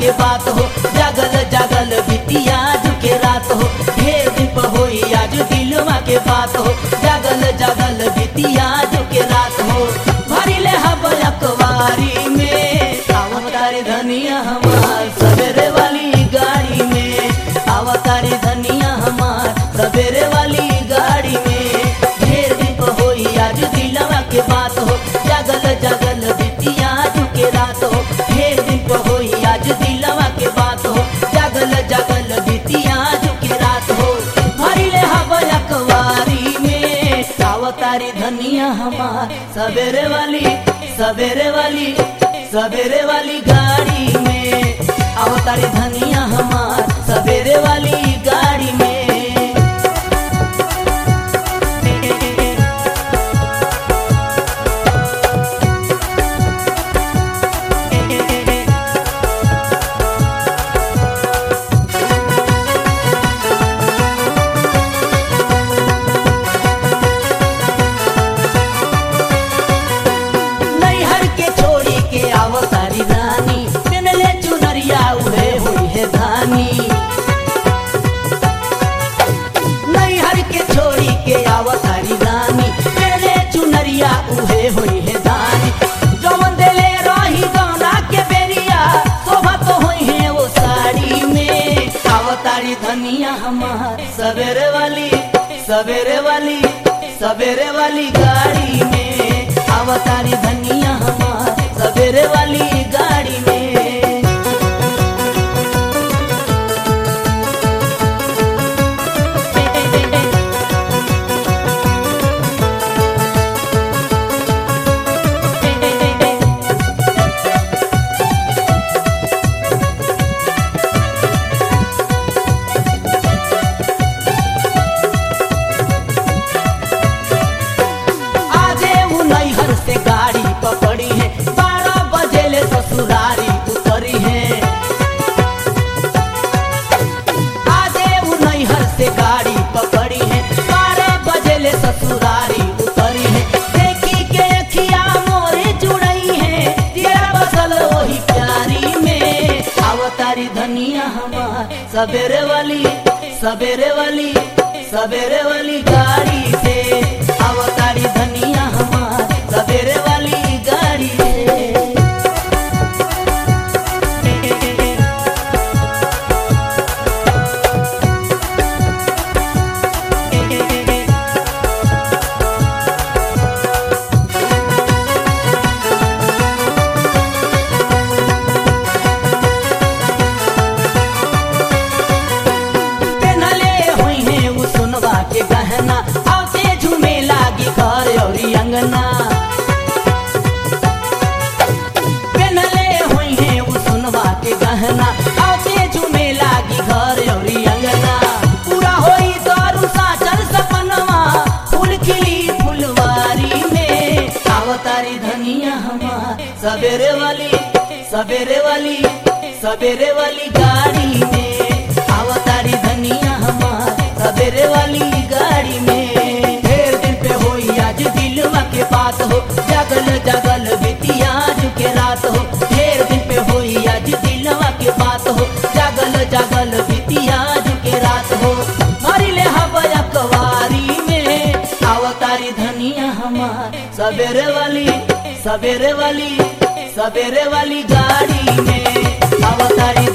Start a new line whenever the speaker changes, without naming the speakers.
के बात हो जागल जागल बितिया के रात हो ढेर दिन पर होई आज दिलवा के बात हो जागल जागल बितिया के रात हो भरी ले हब अखबारी में अवतारी धनिया हमार सवेरे वाली गाड़ी में अवतारी धनिया हमार सवेरे वाली गाड़ी में ढेर दिन पर होई आज दिलवा के बात हो जागल जागल बितिया के रात हो ढेर दिन पर होई आज दिलवा के बात हो जागल जागल बितिया के रात हो भरी ले हवा अखबारी में अवतारी धनिया हमार सवेरे वाली सवेरे वाली सवेरे वाली गाड़ी में अवतारी धनिया हमार सवेरे वाली गाड़ी में नैहर के छोड़ी के अवतारी रानी पेनले चुनरिया उड़े हुई है धानी नैहर के छोड़ी के अवतारी रानी पेनले चुनरिया उड़े हुई है धानी जौन देले रही गौना के बेरिया शोभा तो हुई है वो साड़ी में अवतारी धनिया हमार सवेरे वाली सवेरे वाली सवेरे वाली गाड़ी में अवतारी धनिया हमार सवेरे वाली गाड़ी में आजे वो नैहर से गाड़ी पकड़ी है बारह बजे ले ससुरारी उतरी है आजे वो नैहर से गाड़ी पकड़ी है बारह बजे ले ससुरारी उतरी है देखी के अखिया मोरे जुड़ई है तेरा बसल वही प्यारी में अवतारी धनिया हमार सवेरे वाली सवेरे वाली सवेरे वाली गाड़ी से अवतारी धनिया हमार सवेरे वाली गाड़ी से पेनले हुई है वो सुनवा के गहना आते झूमे लागी घर और अंगना पेनले हुई है वो सुनवा के गहना आते झूमे लागी घर और अंगना पूरा होई दारू साचल सपनवा फूल खिली फुलवारी में अवतारी धनिया हमार सवेरे वाली सवेरे वाली सवेरे वाली गाड़ी में अवतारी धनिया हमार सवेरे वाली गाड़ी में ढेर दिन पे होई आज दिलवा के बात हो जगल जगल बितिया के रात हो ढेर दिन पे होई आज दिलवा के बात हो जगल जगल बितिया के रात हो मारी ले हवा अखबारी में अवतारी धनिया हमार सवेरे वाली सवेरे वाली सवेरे वाली गाड़ी में अवतारी